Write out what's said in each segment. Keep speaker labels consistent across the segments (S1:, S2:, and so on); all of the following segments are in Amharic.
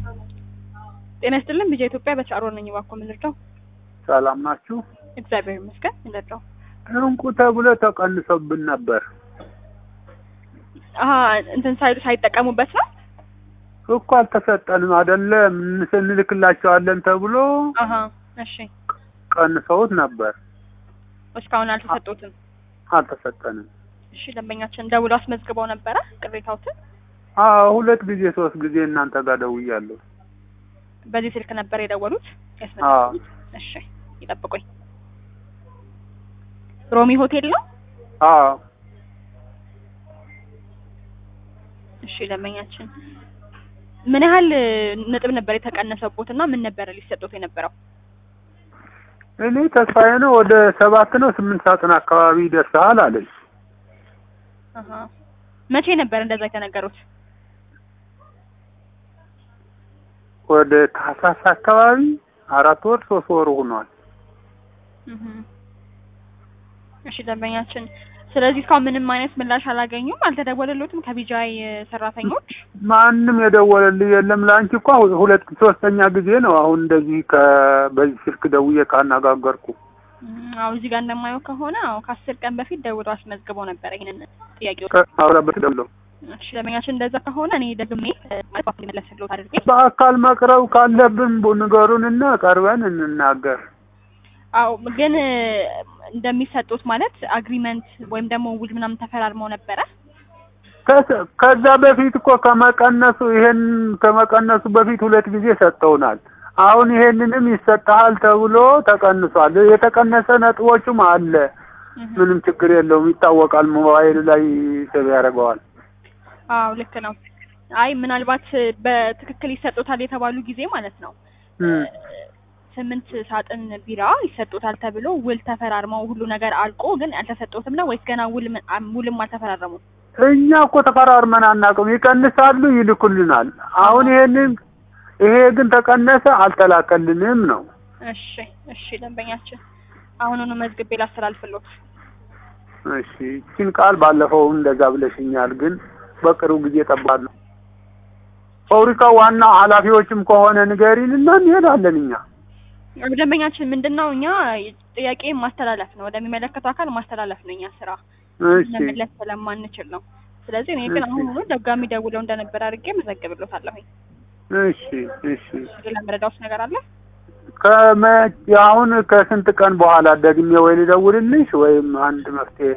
S1: ጤና ይስጥልን ቢጃ ኢትዮጵያ በቻሮ ነኝ። እባክዎ ምን ልርዳው?
S2: ሰላም ናችሁ?
S1: እግዚአብሔር ይመስገን። ምን ልርዳው?
S2: እንቁ ተብሎ ተቀንሶብን ነበር
S1: አሀ እንትን ሳይሉ ሳይጠቀሙበት ነው።
S2: እኮ አልተሰጠንም አይደለም እንልክላቸዋለን ተብሎ
S1: አሀ እሺ።
S2: ቀንሰውት ነበር።
S1: እስካሁን አልተሰጡትም።
S2: አልተሰጠንም።
S1: እሺ ደንበኛችን ደውሎ አስመዝግበው ነበረ ቅሬታዎትን።
S2: አዎ ሁለት ጊዜ ሶስት ጊዜ እናንተ ጋር ደውያለሁ።
S1: በዚህ ስልክ ነበር የደወሉት
S2: አዎ
S1: ያስመዘግቡት? እሺ ይጠብቁኝ። ሮሚ ሆቴል ነው።
S2: አዎ
S1: እሺ ደንበኛችን ምን ያህል ነጥብ ነበር የተቀነሰቦት እና ምን ነበረ ሊሰጡት የነበረው?
S2: እኔ ተስፋዬ ነው ወደ ሰባት ነው ስምንት ሳጥን አካባቢ ይደርሰሃል አለኝ።
S1: አሀ መቼ ነበር እንደዛ የተነገሩት?
S2: ወደ ታህሳስ አካባቢ አራት ወር ሶስት ወር ሆኗል።
S1: እህ እሺ ደንበኛችን ስለዚህ እስካሁን ምንም አይነት ምላሽ አላገኙም? አልተደወለሎትም ከቢጃይ ሰራተኞች?
S2: ማንም የደወለልኝ የለም። ለአንቺ እኮ ሁለት ሶስተኛ ጊዜ ነው አሁን እንደዚህ ከ በዚህ ስልክ ደውዬ ካነጋገርኩ።
S1: አዎ እዚህ ጋር እንደማየው ከሆነ አዎ ከአስር ቀን በፊት ደውሎ አስመዝግበው ነበር ይሄንን ጥያቄው።
S2: አውራበት ደውሎ
S1: እሺ ደንበኛችን እንደዛ ከሆነ እኔ ደግሜ ማለት ባክ መለስልዎት አድርጌ
S2: በአካል መቅረብ ካለብን ንገሩንና ቀርበን እንናገር።
S1: አዎ ግን እንደሚሰጡት ማለት አግሪመንት ወይም ደግሞ ውል ምናምን ተፈራርመው ነበረ።
S2: ከዛ- ከዛ በፊት እኮ ከመቀነሱ ይሄን ከመቀነሱ በፊት ሁለት ጊዜ ሰጥተውናል። አሁን ይሄንንም ይሰጥሃል ተብሎ ተቀንሷል። የተቀነሰ ነጥቦችም አለ።
S1: እህ
S2: ምንም ችግር የለውም፣ ይታወቃል። ሞባይል ላይ ሰብ ያደርገዋል።
S1: አዎ ልክ ነው። አይ ምናልባት በትክክል ይሰጡታል የተባሉ ጊዜ ማለት ነው
S2: እም።
S1: ስምንት ሳጥን ቢራ ይሰጡታል ተብሎ ውል ተፈራርመው ሁሉ ነገር አልቆ ግን አልተሰጡትም ነው ወይስ ገና ውል ምን- አም- ውልም አልተፈራረሙም?
S2: እኛ እኮ ተፈራርመን አናውቅም። ይቀንሳሉ፣ ይልኩልናል። አሁን ይሄንን ይሄ ግን ተቀነሰ፣ አልተላከልንም ነው።
S1: እሺ እሺ ደንበኛችን አሁኑኑ መዝግቤ ላስተላልፍሎት።
S2: እሺ ይህችን ቃል ባለፈው እንደዛ ብለሽኛል፣ ግን በቅርቡ ጊዜ ጠባለሁ። ፋብሪካ ዋና ኃላፊዎችም ከሆነ ንገሪንና እንሄዳለን እኛ።
S1: ደንበኛችን ምንድነው እኛ ጥያቄ ማስተላለፍ ነው፣ ወደሚመለከተው አካል ማስተላለፍ ነው እኛ ስራ
S2: እሺ
S1: መመለስ ስለማንችል ነው። ስለዚህ እኔ ግን
S2: እሺ።
S1: አሁኑኑ ደጋሚ ደውለው እንደነበር አድርጌ መዘግብሎታለሁኝ።
S2: እሺ እሺ
S1: ሌላ መረዳውስ ነገር አለ?
S2: ከመ አሁን ከስንት ቀን በኋላ ደግሜ ወይ ልደውልልሽ ወይም አንድ መፍትሄ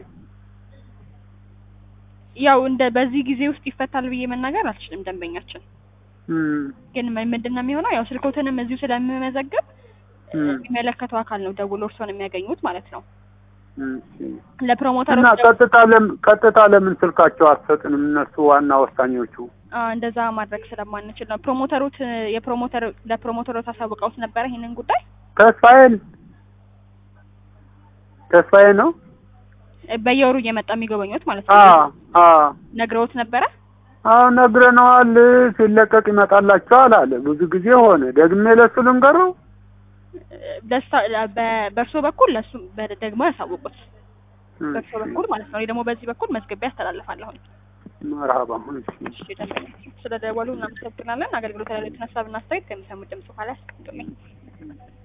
S1: ያው እንደ በዚህ ጊዜ ውስጥ ይፈታል ብዬ መናገር አልችልም ደንበኛችን
S2: እም
S1: ግን ምን- ምንድን ነው የሚሆነው ያው ስልኮትንም እዚሁ ስለምመዘግብ
S2: እም
S1: የሚመለከተው አካል ነው ደውሎ እርስዎን የሚያገኙት ማለት ነው።
S2: እሺ እና
S1: ለፕሮሞተሮች
S2: ቀጥታ ለምን ቀጥታ ለምን ስልካቸው አትሰጥንም? እነሱ ዋና ወሳኞቹ።
S1: አ፣ እንደዛ ማድረግ ስለማንችል ነው። ፕሮሞተሮት የፕሮሞተር ለፕሮሞተሮት አሳውቀውት ነበረ ይሄንን ጉዳይ
S2: ተስፋዬን ተስፋዬ ነው።
S1: በየወሩ እየመጣ የሚጎበኙት ማለት
S2: አ
S1: ነው።
S2: አ
S1: ነግረውት ነበረ።
S2: አዎ ነግረነዋል። ሲለቀቅ ይመጣላቸዋል አለ። ብዙ ጊዜ ሆነ። ደግሜ ለሱ ልንገረው።
S1: ደስታ በ- በእርሶ በኩል ለሱ በ- ደግሞ ያሳውቁት በእርሶ
S2: እሺ
S1: በኩል ማለት ነው። እኔ ደግሞ በዚህ በኩል መዝግቤ ያስተላልፋለሁ።
S2: መርሀባ። እሺ
S1: እሺ ደንበኛችን ስለደወሉ እናመሰግናለን። አገልግሎት ላይ ለተነሳ ብናስተያየት ከሚሰሙት ድምጽ በኋላ ያስቀምጡልኝ።